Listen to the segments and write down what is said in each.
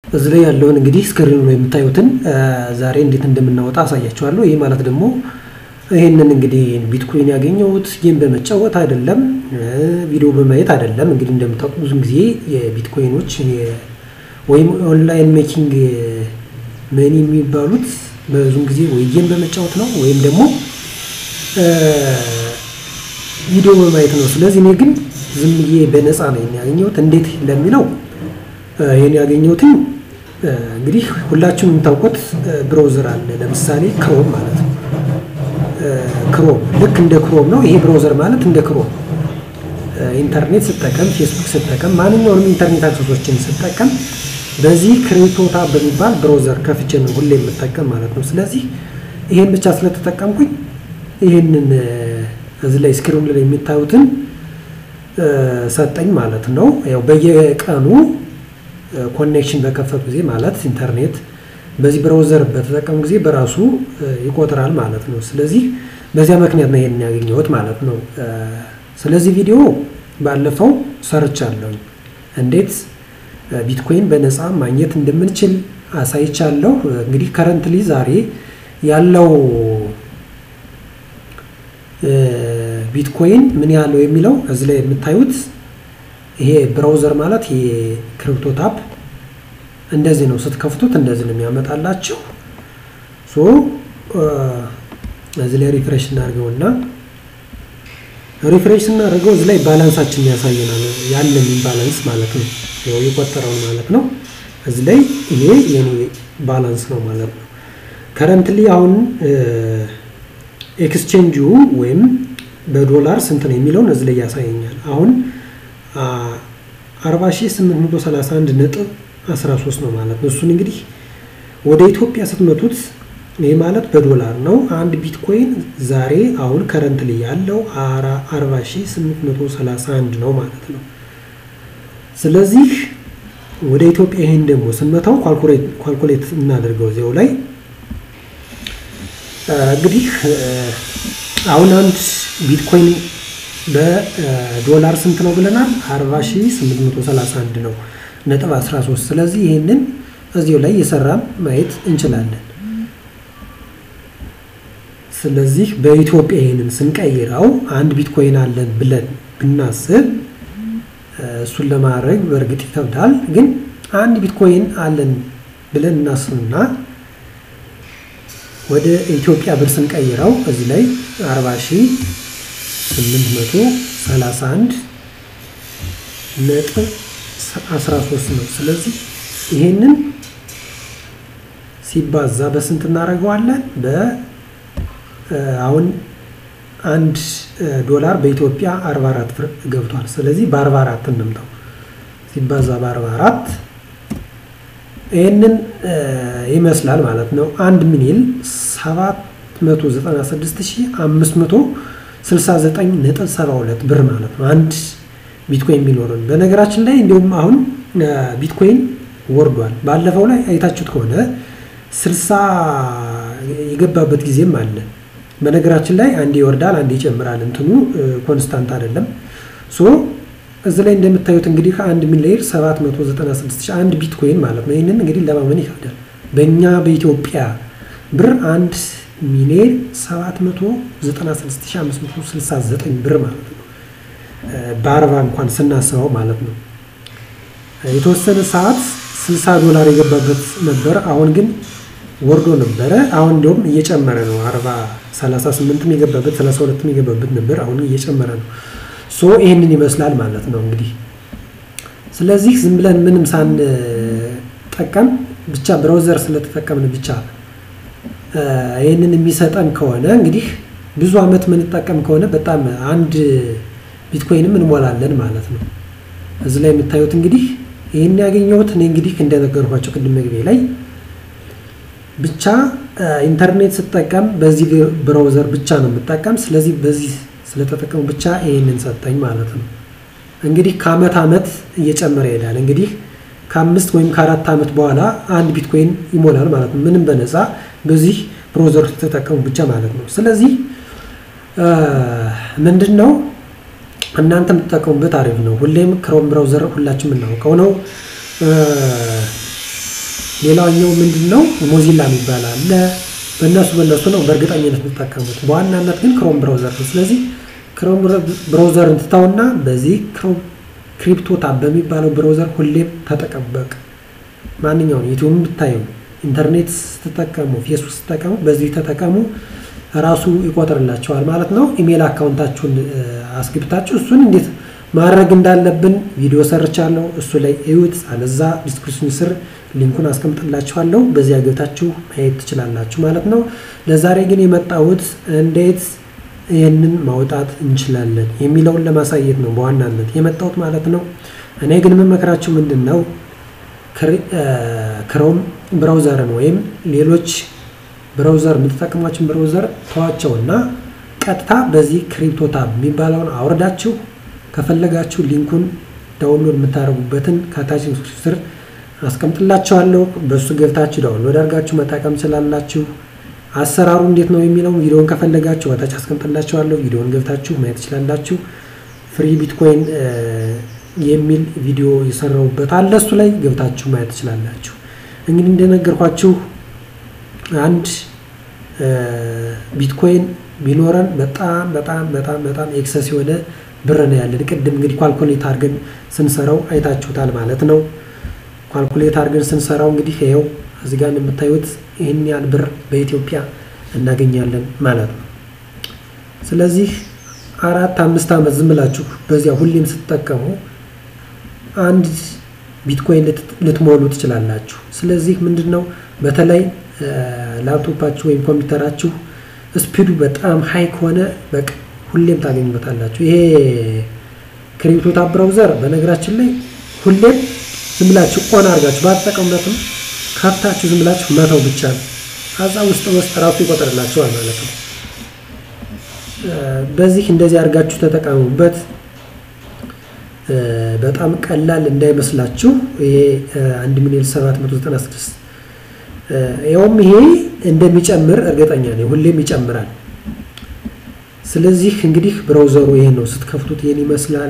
እዚህ ላይ ያለውን እንግዲህ ስክሪኑ ላይ የምታዩትን ዛሬ እንዴት እንደምናወጣ አሳያችኋለሁ። ይህ ማለት ደግሞ ይህንን እንግዲህ ቢትኮይን ያገኘሁት ጌም በመጫወት አይደለም፣ ቪዲዮ በማየት አይደለም። እንግዲህ እንደምታውቁ ብዙ ጊዜ የቢትኮይኖች ወይም ኦንላይን ሜኪንግ መኒ የሚባሉት ብዙም ጊዜ ወይ ጌም በመጫወት ነው ወይም ደግሞ ቪዲዮ በማየት ነው። ስለዚህ እኔ ግን ዝም ብዬ በነፃ ነው ያገኘሁት። እንዴት ለሚለው ይህን ያገኘሁትኝ እንግዲህ ሁላችሁም የምታውቁት ብሮዘር አለ። ለምሳሌ ክሮም ማለት ነው። ክሮም ልክ እንደ ክሮም ነው። ይሄ ብሮዘር ማለት እንደ ክሮም ኢንተርኔት ስጠቀም፣ ፌስቡክ ስጠቀም፣ ማንኛውንም ኢንተርኔት አክሰሶችን ስጠቀም በዚህ ክሪፕቶታ በሚባል ብሮዘር ከፍቼ ነው ሁሌ የምጠቀም ማለት ነው። ስለዚህ ይሄን ብቻ ስለተጠቀምኩኝ ይህንን እዚህ ላይ ስክሪኑ ላይ የሚታዩትን ሰጠኝ ማለት ነው። ያው በየቀኑ ኮኔክሽን በከፈቱ ጊዜ ማለት ኢንተርኔት በዚህ ብራውዘር በተጠቀሙ ጊዜ በራሱ ይቆጥራል ማለት ነው። ስለዚህ በዚያ ምክንያት ነው ይሄንን ያገኘሁት ማለት ነው። ስለዚህ ቪዲዮ ባለፈው ሰርቻለሁ። እንዴት ቢትኮይን በነፃ ማግኘት እንደምንችል አሳይቻለሁ። እንግዲህ ከረንትሊ ዛሬ ያለው ቢትኮይን ምን ያለው የሚለው እዚህ ላይ የምታዩት ይሄ ብራውዘር ማለት ይሄ ክሪፕቶ ታፕ እንደዚህ ነው። ስትከፍቱት እንደዚህ ነው የሚያመጣላችሁ። ሶ እዚህ ላይ ሪፍሬሽ እናድርገውና ሪፍሬሽ እናደርገው እዚህ ላይ ባላንሳችን ያሳየናል። ያለን ባላንስ ማለት ነው። ያው የቆጠረውን ማለት ነው። እዚህ ላይ ይሄ የኔ ባላንስ ነው ማለት ነው። ከረንትሊ አሁን ኤክስቼንጁ ወይም በዶላር ስንት ነው የሚለውን እዚህ ላይ ያሳየኛል። አሁን 40831 ነጥብ 13 ነው ማለት ነው። እሱን እንግዲህ ወደ ኢትዮጵያ ስትመቱት ይህ ማለት በዶላር ነው። አንድ ቢትኮይን ዛሬ አሁን ከረንትሊ ያለው 40831 ነው ማለት ነው። ስለዚህ ወደ ኢትዮጵያ ይህን ደግሞ ስንመታው ኳልኩሌት እናደርገው እዚያው ላይ እንግዲህ አሁን አንድ ቢትኮይን በዶላር ስንት ነው ብለናል? 40831 ነው ነጥብ 13 ስለዚህ ይህንን እዚሁ ላይ የሰራም ማየት እንችላለን። ስለዚህ በኢትዮጵያ ይህንን ስንቀይረው አንድ ቢትኮይን አለን ብለን ብናስብ እሱን ለማድረግ በእርግጥ ይከብዳል። ግን አንድ ቢትኮይን አለን ብለን እናስብና ወደ ኢትዮጵያ ብር ስንቀይረው እዚህ ላይ 40831 ነጥብ 13 ነው። ስለዚህ ይሄንን ሲባዛ በስንት እናደርገዋለን? በ አሁን አንድ ዶላር በኢትዮጵያ 44 ብር ገብቷል። ስለዚህ በ44 እንምታው ሲባዛ በ44 ይህንን ይመስላል ማለት ነው። አንድ ሚሊዮን 796569.72 ብር ማለት ነው። አንድ ቢትኮይን የሚኖረን በነገራችን ላይ እንዲሁም አሁን ቢትኮይን ወርዷል። ባለፈው ላይ አይታችሁት ከሆነ 60 የገባበት ጊዜም አለ። በነገራችን ላይ አንዴ ይወርዳል፣ አንዴ ይጨምራል። እንትኑ ኮንስታንት አይደለም። ሶ እዚህ ላይ እንደምታዩት እንግዲህ ከአንድ ሚሊዮን 796 አንድ ቢትኮይን ማለት ነው። ይህንን እንግዲህ ለማመን ይከብዳል። በእኛ በኢትዮጵያ ብር አንድ ሚሊዮን 796569 ብር ማለት ነው። በአርባ እንኳን ስናስበው ማለት ነው። የተወሰነ ሰዓት 60 ዶላር የገባበት ነበር። አሁን ግን ወርዶ ነበረ። አሁን እንዲሁም እየጨመረ ነው። 40 38ም የገባበት 32ም የገባበት ነበር። አሁን እየጨመረ ነው። ሶ ይህንን ይመስላል ማለት ነው እንግዲህ። ስለዚህ ዝም ብለን ምንም ሳንጠቀም ብቻ ብራውዘር ስለተጠቀምን ብቻ ይህንን የሚሰጠን ከሆነ እንግዲህ ብዙ አመት የምንጠቀም ከሆነ በጣም አንድ ቢትኮይንም እንሞላለን ማለት ነው። እዚህ ላይ የምታዩት እንግዲህ ይህን ያገኘሁት እኔ እንግዲህ እንደነገርኳቸው ቅድም መግቢያ ላይ ብቻ ኢንተርኔት ስጠቀም በዚህ ብራውዘር ብቻ ነው የምጠቀም። ስለዚህ በዚህ ስለተጠቀሙ ብቻ ይህንን ሰጠኝ ማለት ነው። እንግዲህ ከአመት አመት እየጨመረ ይሄዳል። እንግዲህ ከአምስት ወይም ከአራት ዓመት በኋላ አንድ ቢትኮይን ይሞላል ማለት ነው። ምንም በነፃ በዚህ ብሮዘር ተጠቀሙ ብቻ ማለት ነው። ስለዚህ ምንድን ነው እናንተ የምትጠቀሙበት አሪፍ ነው። ሁሌም ክሮም ብራውዘር ሁላችን የምናውቀው ነው። ሌላኛው ምንድን ነው ሞዚላ የሚባል አለ። በእነሱ በእነሱ ነው በእርግጠኝነት የምትጠቀሙት። በዋናነት ግን ክሮም ብራውዘር ነው። ስለዚህ ክሮም ብራውዘርን ትታውና በዚህ ክሪፕቶ ታብ በሚባለው ብራውዘር ሁሌም ተጠቀሙበቅ። ማንኛውን ዩቲዩብ ብታዩ፣ ኢንተርኔት ስትጠቀሙ፣ ፌስቡክ ስትጠቀሙ በዚህ ተጠቀሙ። ራሱ ይቆጥርላቸዋል ማለት ነው። ኢሜል አካውንታችሁን አስገብታችሁ እሱን እንዴት ማድረግ እንዳለብን ቪዲዮ ሰርቻለሁ። እሱ ላይ እዩት። አለዛ ዲስክሪፕሽን ስር ሊንኩን አስቀምጥላችኋለሁ። በዚያ ገብታችሁ ማየት ትችላላችሁ ማለት ነው። ለዛሬ ግን የመጣሁት እንዴት ይህንን ማውጣት እንችላለን የሚለውን ለማሳየት ነው በዋናነት የመጣሁት ማለት ነው። እኔ ግን የምመክራችሁ ምንድን ነው ክሮም ብራውዘርን ወይም ሌሎች ብራውዘር የምትጠቀሟችን ብራውዘር ተዋቸውና ቀጥታ በዚህ ክሪፕቶ ታብ የሚባለውን አውርዳችሁ ከፈለጋችሁ ሊንኩን ዳውንሎድ የምታደርጉበትን ከታች ስር አስቀምጥላችኋለሁ። በእሱ ገብታችሁ ዳውንሎድ አድርጋችሁ መጠቀም ትችላላችሁ። አሰራሩ እንዴት ነው የሚለው ቪዲዮን ከፈለጋችሁ ከታች አስቀምጥላችኋለሁ። ቪዲዮን ገብታችሁ ማየት ትችላላችሁ። ፍሪ ቢትኮይን የሚል ቪዲዮ የሰራሁበት አለ። እሱ ላይ ገብታችሁ ማየት ትችላላችሁ። እንግዲህ እንደነገርኳችሁ አንድ ቢትኮይን ቢኖረን በጣም በጣም በጣም በጣም ኤክሰስ የሆነ ብር ነው ያለን። ቅድም እንግዲህ ኳልኩሌት አድርገን ስንሰራው አይታችሁታል ማለት ነው። ኳልኩሌት አድርገን ስንሰራው እንግዲህ ይኸው እዚህ ጋር የምታዩት ይህን ያህል ብር በኢትዮጵያ እናገኛለን ማለት ነው። ስለዚህ አራት አምስት ዓመት ዝም ብላችሁ በዚያ ሁሌም ስትጠቀሙ አንድ ቢትኮይን ልትሞሉ ትችላላችሁ። ስለዚህ ምንድን ነው በተለይ ላፕቶፓችሁ ወይም ኮምፒውተራችሁ ስፒዱ በጣም ሀይ ከሆነ በቃ ሁሌም ታገኙበታላችሁ። ይሄ ክሪፕቶ ታብ ብራውዘር በነገራችን ላይ ሁሌም ዝም ብላችሁ ኦን አድርጋችሁ ባትጠቀሙበትም ከፍታችሁ ዝም ብላችሁ መተው ብቻ ነው። ከዛ ውስጥ ውስጥ ራሱ ይቆጥርላችኋል ማለት ነው። በዚህ እንደዚህ አድርጋችሁ ተጠቀሙበት። በጣም ቀላል እንዳይመስላችሁ። ይሄ 1 ሚሊዮን 796 ይኸውም ይሄ እንደሚጨምር እርግጠኛ ነኝ። ሁሌም ይጨምራል። ስለዚህ እንግዲህ ብራውዘሩ ይሄ ነው። ስትከፍቱት ይሄን ይመስላል።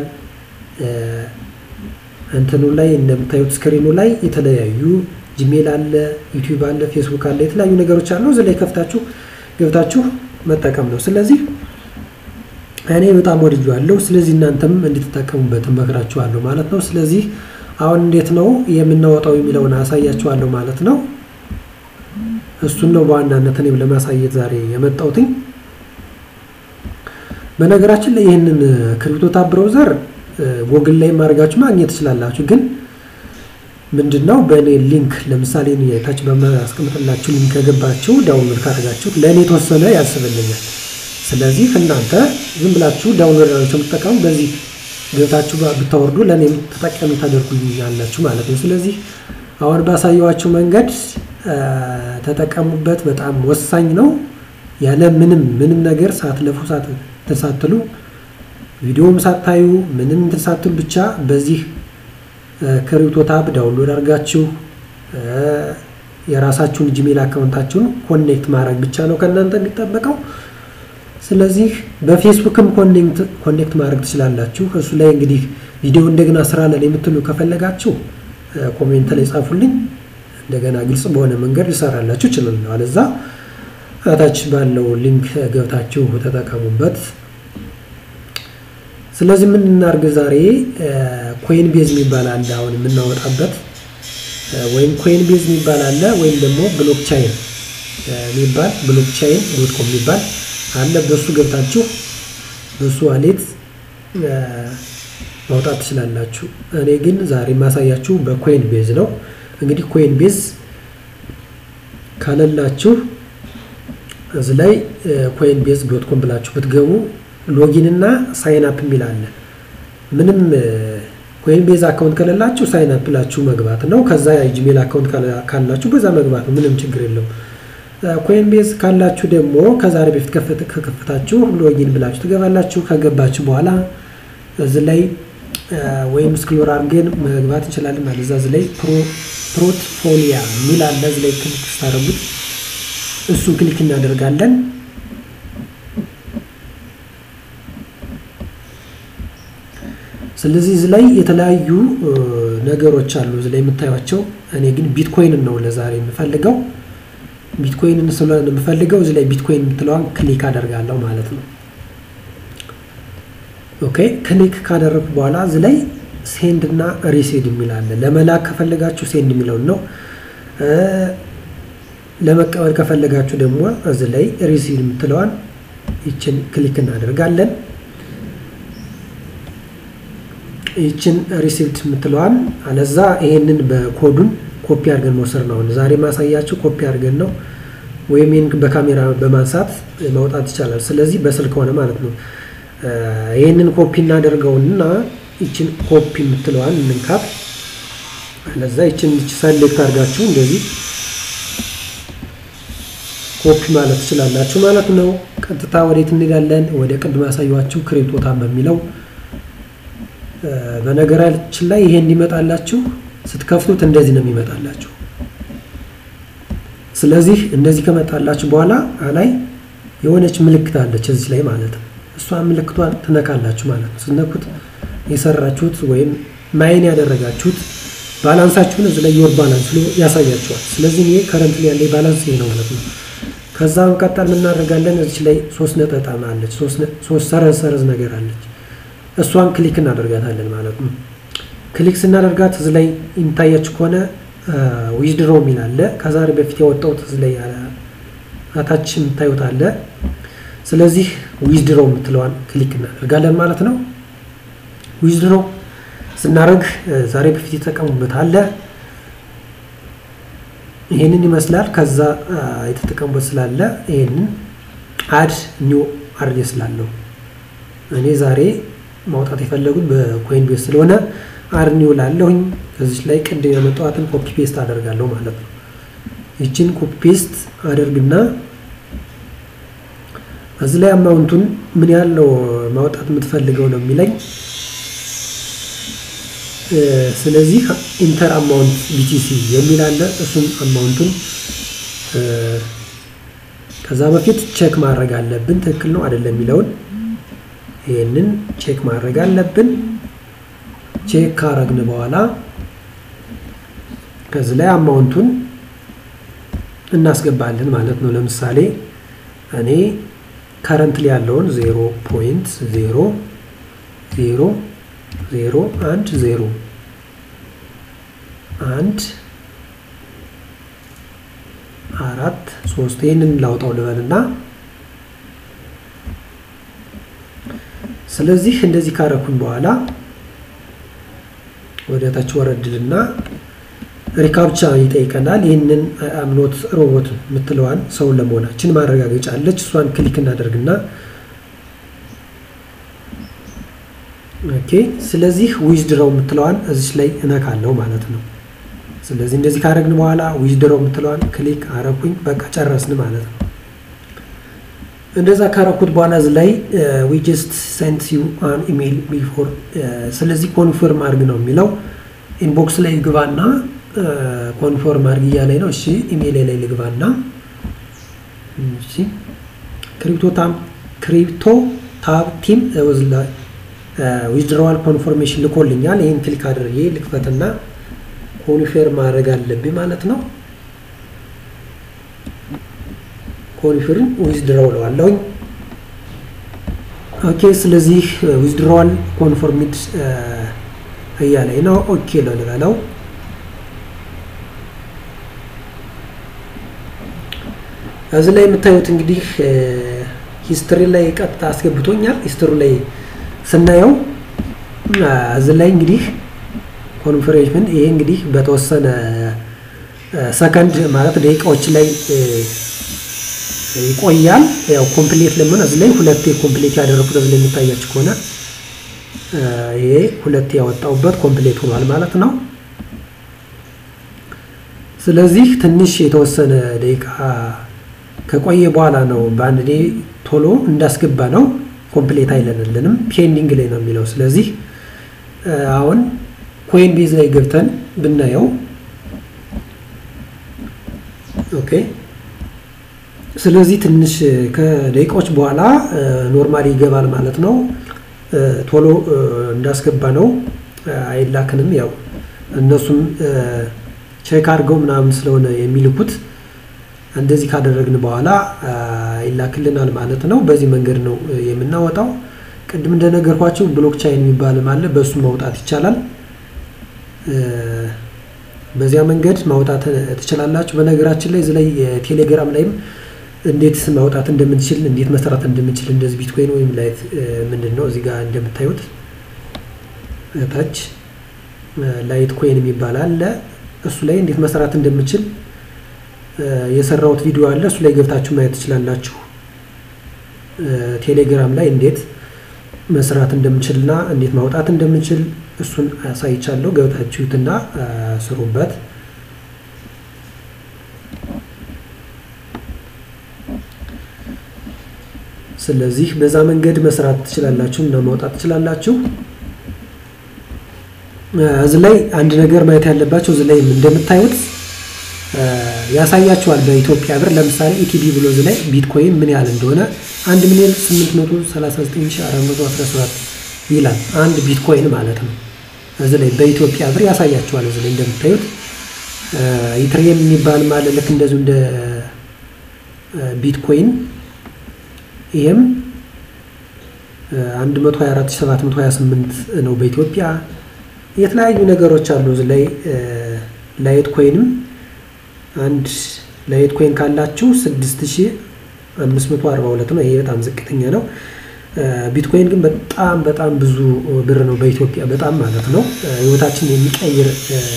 እንትኑ ላይ እንደምታዩት ስክሪኑ ላይ የተለያዩ ጂሜል አለ፣ ዩቲዩብ አለ፣ ፌስቡክ አለ፣ የተለያዩ ነገሮች አሉ። እዚህ ላይ ከፍታችሁ ገብታችሁ መጠቀም ነው። ስለዚህ እኔ በጣም ወድጄዋለሁ። ስለዚህ እናንተም እንድትጠቀሙበት እመክራችኋለሁ ማለት ነው። ስለዚህ አሁን እንዴት ነው የምናወጣው የሚለውን አሳያችኋለሁ ማለት ነው። እሱን ነው በዋናነት እኔም ለማሳየት ዛሬ የመጣሁትኝ። በነገራችን ላይ ይህንን ክሪፕቶ ታብ ብራውዘር ጎግል ላይ ማድረጋችሁ ማግኘት ትችላላችሁ። ግን ምንድን ነው በእኔ ሊንክ ለምሳሌ ታች በማስቀምጥላችሁ ሊንክ ከገባችሁ ዳውንሎድ ካደረጋችሁ ለእኔ የተወሰነ ያስብልኛል። ስለዚህ እናንተ ዝም ብላችሁ ዳውንሎድ አድርጋችሁ የምትጠቀሙ በዚህ ገብታችሁ ብታወርዱ ለእኔም ተጠቃሚ ታደርጉልኛላችሁ ማለት ነው። ስለዚህ አሁን ባሳየዋችሁ መንገድ ተጠቀሙበት። በጣም ወሳኝ ነው። ያለ ምንም ምንም ነገር ሳትለፉ ሳትሉ ቪዲዮም ሳታዩ ምንም እንትን ሳትሉ ብቻ በዚህ ክሪፕቶ ታብ ዳውንሎድ አድርጋችሁ የራሳችሁን ጂሜል አካውንታችሁን ኮኔክት ማድረግ ብቻ ነው ከእናንተ የሚጠበቀው። ስለዚህ በፌስቡክም ኮኔክት ማድረግ ትችላላችሁ። እሱ ላይ እንግዲህ ቪዲዮ እንደገና ስራለን የምትሉ ከፈለጋችሁ ኮሜንት ላይ ጻፉልኝ። እንደገና ግልጽ በሆነ መንገድ ልሰራላችሁ እችላለሁ። አለዛ እታች ባለው ሊንክ ገብታችሁ ተጠቀሙበት። ስለዚህ ምን እናድርግ ዛሬ ኮይን ቤዝ የሚባል አለ አሁን የምናወጣበት ወይም ኮይን ቤዝ የሚባል አለ ወይም ደግሞ ብሎክቻይን የሚባል ብሎክቻይን ዶት ኮም የሚባል አለ። በሱ ገብታችሁ በሱ ዋሌት ማውጣት ትችላላችሁ። እኔ ግን ዛሬ የማሳያችሁ በኮይን ቤዝ ነው። እንግዲህ ኮይን ቤዝ ካለላችሁ እዚህ ላይ ኮይን ቤዝ ዶት ኮም ብላችሁ ብትገቡ ሎጊን እና ሳይን አፕ የሚል አለ። ምንም ኮይን ቤዝ አካውንት ከሌላችሁ ሳይን አፕ ብላችሁ መግባት ነው። ከዛ የጂሜል አካውንት ካላችሁ በዛ መግባት ነው። ምንም ችግር የለው። ኮይን ቤዝ ካላችሁ ደግሞ ከዛሬ በፊት ከከፈታችሁ ሎጊን ብላችሁ ትገባላችሁ። ከገባችሁ በኋላ እዚህ ላይ ወይም ስክሎር አድርገን መግባት እንችላለን ማለት እዛ እዚህ ላይ ፖርትፎሊያ የሚል አለ። እዚህ ላይ ክሊክ ስታደርጉት እሱን ክሊክ እናደርጋለን። ስለዚህ እዚህ ላይ የተለያዩ ነገሮች አሉ እዚህ ላይ የምታዩቸው። እኔ ግን ቢትኮይንን ነው ለዛሬ የምፈልገው። ቢትኮይንን ስለሆነ የምፈልገው እዚህ ላይ ቢትኮይን የምትለዋን ክሊክ አደርጋለሁ ማለት ነው። ኦኬ ክሊክ ካደረግኩ በኋላ እዚህ ላይ ሴንድ እና ሪሲድ የሚል አለ። ለመላክ ከፈለጋችሁ ሴንድ የሚለውን ነው። ለመቀበል ከፈለጋችሁ ደግሞ እዚህ ላይ ሪሲድ የምትለዋን ይችን ክሊክ እናደርጋለን። ይችን ሪሲፕት የምትለዋን አለዛ ይሄንን በኮዱን ኮፒ አድርገን መውሰድ ነው። ዛሬ ማሳያችሁ ኮፒ አድርገን ነው፣ ወይም ይህን በካሜራ በማንሳት ማውጣት ይቻላል። ስለዚህ በስልክ ሆነ ማለት ነው። ይህንን ኮፒ እናደርገውና ይችን ኮፒ የምትለዋን እንንካት። አለዛ ይችን ሰሌክት አድርጋችሁ እንደዚህ ኮፒ ማለት ትችላላችሁ ማለት ነው። ቀጥታ ወዴት እንሄዳለን? ወደ ቅድም ያሳያችሁ ክሪፕቶታም በሚለው በነገራችን ላይ ይሄ እንዲመጣላችሁ ስትከፍቱት እንደዚህ ነው የሚመጣላችሁ። ስለዚህ እንደዚህ ከመጣላችሁ በኋላ ላይ የሆነች ምልክት አለች እዚህ ላይ ማለት ነው። እሷ ምልክቷን ትነካላችሁ ማለት ነው። ስትነኩት የሰራችሁት ወይም ማይን ያደረጋችሁት ባላንሳችሁን እዚህ ላይ የወር ባላንስ ብሎ ያሳያችኋል። ስለዚህ ይሄ ከረንት ላይ ያለ ባላንስ ይሄ ነው ማለት ነው። ከዛ መቀጠል የምናደርጋለን እዚህ ላይ ሶስት ነጠጣም አለች፣ ሶስት ሰረዝ ሰረዝ ነገር አለች። እሷን ክሊክ እናደርጋታለን ማለት ነው። ክሊክ ስናደርጋት እዚህ ላይ የሚታያችሁ ከሆነ ዊዝድሮ የሚል አለ። ከዛሬ በፊት ያወጣሁት እዚህ ላይ አታች የምታዩት አለ። ስለዚህ ዊዝድሮ የምትለዋን ክሊክ እናደርጋለን ማለት ነው። ዊዝድሮ ስናደርግ ዛሬ በፊት የተጠቀሙበት አለ። ይህንን ይመስላል። ከዛ የተጠቀሙበት ስላለ ይህንን አድ ኒው አድርጌ ስላለው እኔ ዛሬ ማውጣት የፈለጉት በኮይን ቤስ ስለሆነ አድ ኒው ላለሁኝ ከዚች ላይ ቅድም ያመጣኋትን ኮፒ ፔስት አደርጋለሁ ማለት ነው። ይችን ኮፒ ፔስት አደርግና እዚህ ላይ አማውንቱን ምን ያህል ነው ማውጣት የምትፈልገው ነው የሚለኝ። ስለዚህ ኢንተር አማውንት ቢቲሲ የሚል አለ። እሱም አማውንቱን ከዛ በፊት ቼክ ማድረግ አለብን፣ ትክክል ነው አይደለም የሚለውን ይህንን ቼክ ማድረግ አለብን። ቼክ ካረግን በኋላ ከዚህ ላይ አማውንቱን እናስገባለን ማለት ነው። ለምሳሌ እኔ ከረንት ላይ ያለውን ዜሮ ፖይንት ዜሮ ዜሮ ዜሮ አንድ ዜሮ አንድ አራት ሶስት ይህንን ላውጣው ልበልና ስለዚህ እንደዚህ ካረኩኝ በኋላ ወደ ታች ወረድልና ሪካፕቻ ይጠይቀናል። ይህንን አምኖት ሮቦት የምትለዋን ሰውን ለመሆናችን ማረጋገጫ አለች። እሷን ክሊክ እናደርግና ኦኬ። ስለዚህ ዊዝድሮው የምትለዋን እዚች ላይ እነካለው ማለት ነው። ስለዚህ እንደዚህ ካረግን በኋላ ዊዝድሮው የምትለዋን ክሊክ አረኩኝ። በቃ ጨረስን ማለት ነው። እንደዛ ካረኩት በኋላ እዚ ላይ ዊ ጀስት ሰንት ዩ አን ኢሜይል ቢፎር ስለዚህ ኮንፈርም አድርግ ነው የሚለው። ኢንቦክስ ላይ ግባና ኮንፎርም አድርግ እያለኝ ነው። እሺ ኢሜይል ላይ ልግባና እሺ ክሪፕቶ ታም ክሪፕቶ ታብ ቲም ዊዝድሮዋል ኮንፎርሜሽን ልኮልኛል። ይህን ክሊክ አድርጌ ልክፈትና ኮንፌርም ማድረግ አለብኝ ማለት ነው። ኮንፊርም ዊዝድሮው ለዋለሁኝ። ኦኬ ስለዚህ ዊዝድሮዋል ኮንፎርሚድ እያለኝ ነው። ኦኬ ልበለው። እዚህ ላይ የምታዩት እንግዲህ ሂስትሪ ላይ ቀጥታ አስገብቶኛል። ሂስትሪ ላይ ስናየው እዚህ ላይ እንግዲህ ኮንፈሬሽን ይሄ እንግዲህ በተወሰነ ሰከንድ ማለት ደቂቃዎች ላይ ይቆያል። ያው ኮምፕሌት ለምን እዚህ ላይ ሁለቴ ኮምፕሌት ያደረኩት እዚህ ላይ የሚታያችሁ ከሆነ ይሄ ሁለቴ ያወጣውበት ኮምፕሌት ሆኗል ማለት ነው። ስለዚህ ትንሽ የተወሰነ ደቂቃ ከቆየ በኋላ ነው በአንድ ዴ ቶሎ እንዳስገባ ነው ኮምፕሌት አይለንልንም ፔንዲንግ ላይ ነው የሚለው። ስለዚህ አሁን ኮይን ቤዝ ላይ ገብተን ብናየው ኦኬ ስለዚህ ትንሽ ከደቂቃዎች በኋላ ኖርማሊ ይገባል ማለት ነው። ቶሎ እንዳስገባ ነው አይላክንም። ያው እነሱም ቼክ አድርገው ምናምን ስለሆነ የሚልኩት እንደዚህ ካደረግን በኋላ ይላክልናል ማለት ነው። በዚህ መንገድ ነው የምናወጣው። ቅድም እንደነገርኳቸው ብሎክቻይን የሚባልም አለ። በእሱ ማውጣት ይቻላል። በዚያ መንገድ ማውጣት ትችላላችሁ። በነገራችን ላይ እዚህ ላይ ቴሌግራም ላይም እንዴት ማውጣት እንደምንችል እንዴት መስራት እንደምንችል እንደዚህ ቢትኮይን ወይም ላይት ምንድን ነው እዚህ ጋር እንደምታዩት ታች ላይት ኮይን የሚባል አለ። እሱ ላይ እንዴት መስራት እንደምችል የሰራሁት ቪዲዮ አለ። እሱ ላይ ገብታችሁ ማየት ትችላላችሁ። ቴሌግራም ላይ እንዴት መስራት እንደምችልና እንዴት ማውጣት እንደምችል እሱን አሳይቻለሁ። ገብታችሁትና ስሩበት። ስለዚህ በዛ መንገድ መስራት ትችላላችሁ እና ማውጣት ትችላላችሁ። እዚህ ላይ አንድ ነገር ማየት ያለባቸው እዚህ ላይ እንደምታዩት ያሳያችኋል። በኢትዮጵያ ብር ለምሳሌ ኢቲቢ ብሎ እዚህ ላይ ቢትኮይን ምን ያህል እንደሆነ 1 ሚሊዮን 839417 ይላል። አንድ ቢትኮይን ማለት ነው። እዚህ ላይ በኢትዮጵያ ብር ያሳያችኋል። እዚህ ላይ እንደምታዩት ኢትሪየም የሚባል ማለት ልክ እንደዚሁ እንደ ቢትኮይን ይህም 124728 ነው በኢትዮጵያ። የተለያዩ ነገሮች አሉ እዚህ ላይ ላይት ኮይንም አንድ ላይት ኮይን ካላችሁ 6542 ነው። ይሄ በጣም ዝቅተኛ ነው። ቢትኮይን ግን በጣም በጣም ብዙ ብር ነው በኢትዮጵያ በጣም ማለት ነው። ህይወታችን የሚቀይር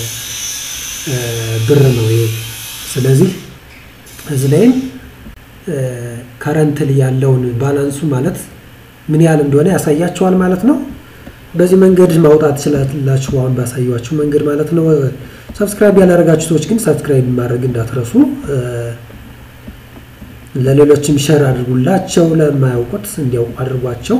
ብር ነው ይሄ። ስለዚህ እዚህ ላይም ከረንትል ያለውን ባላንሱ ማለት ምን ያህል እንደሆነ ያሳያቸዋል ማለት ነው። በዚህ መንገድ ማውጣት ትችላላችሁ፣ አሁን ባሳያችሁ መንገድ ማለት ነው። ሰብስክራይብ ያላደረጋችሁ ሰዎች ግን ሰብስክራይብ ማድረግ እንዳትረሱ። ለሌሎችም ሸር አድርጉላቸው፣ ለማያውቁት እንዲያውቁ አድርጓቸው።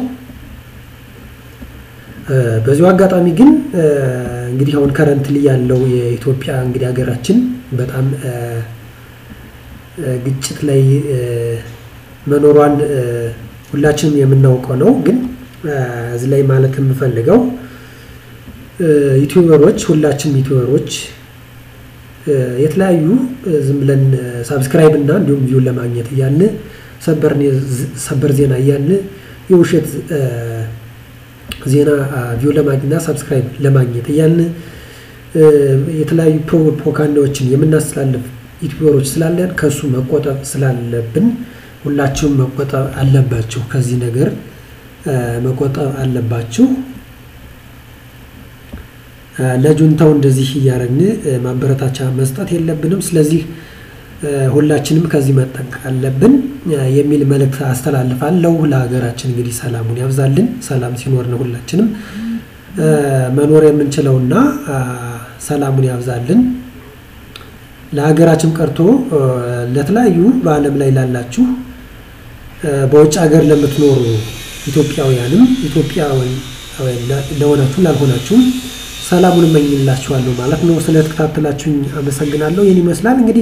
በዚሁ አጋጣሚ ግን እንግዲህ አሁን ከረንትሊ ያለው የኢትዮጵያ እንግዲህ ሀገራችን በጣም ግጭት ላይ መኖሯን ሁላችንም የምናውቀው ነው። ግን እዚህ ላይ ማለት የምፈልገው ዩቲዩበሮች ሁላችንም ዩቲዩበሮች የተለያዩ ዝም ብለን ሳብስክራይብ እና እንዲሁም ቪው ለማግኘት እያልን ሰበር ዜና እያልን የውሸት ዜና ቪው ለማግኘትና ሳብስክራይብ ለማግኘት እያልን የተለያዩ ፕሮፓጋንዳዎችን የምናስተላልፍ ዩቲዩበሮች ስላለን ከእሱ መቆጠብ ስላለብን ሁላችሁም መቆጠብ አለባችሁ። ከዚህ ነገር መቆጠብ አለባችሁ። ለጁንታው እንደዚህ እያደረግን ማበረታቻ መስጠት የለብንም። ስለዚህ ሁላችንም ከዚህ መጠንቀቅ አለብን የሚል መልእክት አስተላልፋለሁ። ለሀገራችን እንግዲህ ሰላሙን ያብዛልን። ሰላም ሲኖር ነው ሁላችንም መኖር የምንችለውና ሰላሙን ያብዛልን። ለሀገራችን ቀርቶ ለተለያዩ በዓለም ላይ ላላችሁ በውጭ ሀገር ለምትኖሩ ኢትዮጵያውያንም ኢትዮጵያውያን ለሆናችሁም ላልሆናችሁም ሰላሙን እመኝላችኋለሁ ማለት ነው። ስለተከታተላችሁኝ አመሰግናለሁ። ይህን ይመስላል እንግዲህ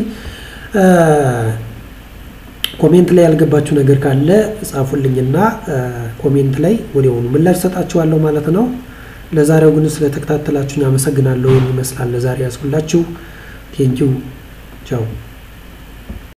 ኮሜንት ላይ ያልገባችሁ ነገር ካለ ጻፉልኝና ኮሜንት ላይ ወዲያውኑ ምላሽ ሰጣችኋለሁ ማለት ነው። ለዛሬው ግን ስለተከታተላችሁኝ አመሰግናለሁ። ይህን ይመስላል ለዛሬ ያስኩላችሁ። ቴንኪው ቻው